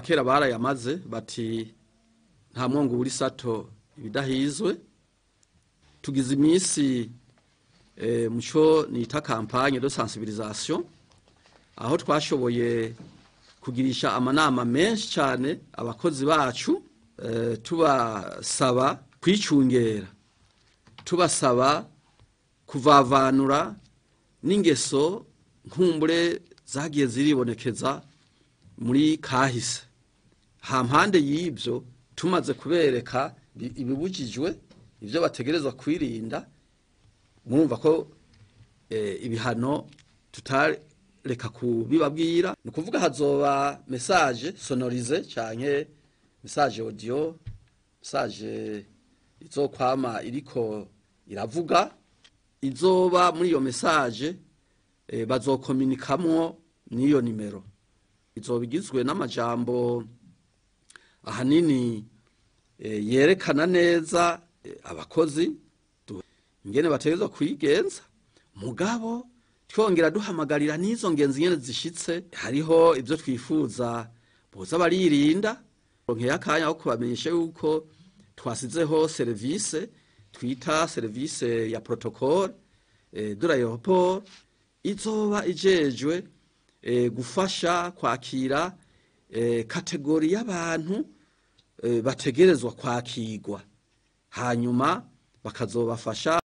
abakera barayamaze bati nta mwongo uri sato ibidahizwe tugize iminsi eh, muco nita campagne de sensibilisation aho twashoboye kugirisha amanama menshi cyane abakozi bacu eh, tubasaba kwicungera tubasaba kuvavanura n'ingeso nkumbure zagiye ziribonekeza muri kahise hampande y'ibyo tumaze kubereka bi- ibibujijwe ibyo bategerezwa kwirinda murumva ko eh, ibihano tutareka kubibabwira ni ukuvuga hazoba message sonorize canke message audio message izokwama iriko iravuga izoba muri iyo message eh, bazokominikamwo n'iyo nimero izoba igizwe n'amajambo ahanini eh, yerekana neza eh, abakozi du- ingene bategerezwa kwigenza mugabo twongera duhamagarira n'izo ngenzi nyene zishitse hariho ibyo twifuza boza baririnda ronkeye akanya ko kubamenyesha yuko twasizeho serivise twita serivise ya protocole eh, de l'aéroport izoba ijejwe eh, gufasha kwakira eh, kategori y'abantu eh, bategerezwa kwakirwa hanyuma bakazobafasha